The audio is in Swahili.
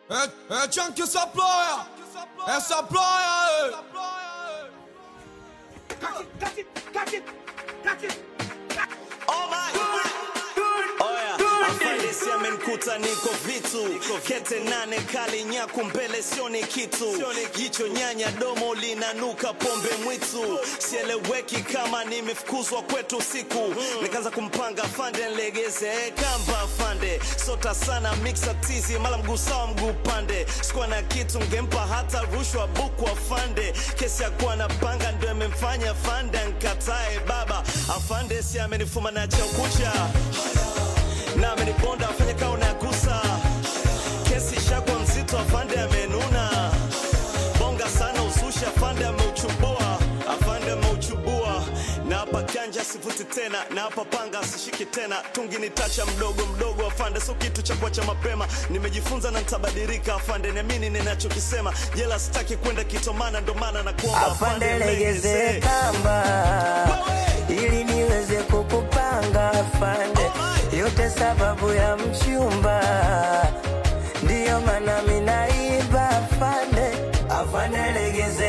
É, é tchan que essa ploia, essa ploia, Afandisi amenikuta niko vitu kete nane kali nyaku mbele sioni kitu jicho nyanya domo linanuka pombe mwitu sieleweki kama nimefukuzwa kwetu usiku nikaanza kumpanga fande nlegeze kamba fande sota sana mixa tizi mala mguu sawa mguu pande sikuwa na kitu ngempa hata rushwa buku afande kesi ya kuwa na panga ndo imemfanya fande nkatae baba afande si amenifuma na chaukucha na amenibonda afanye kao na gusa kesi shakwa mzito afande amenuna bonga sana ususha afande ameuchubua afande ameuchubua na hapa ganja sivuti tena na hapa panga sishiki tena tungi ni tacha mdogo mdogo afande so kitu cha kuacha mapema nimejifunza na nitabadilika afande niamini ninachokisema jela sitaki kwenda kitomana ndo maana na kuomba afande legeze kamba ili niweze kukupanga afande yote sababu ya mchumba ndiyo maana minaiba afande afande legeze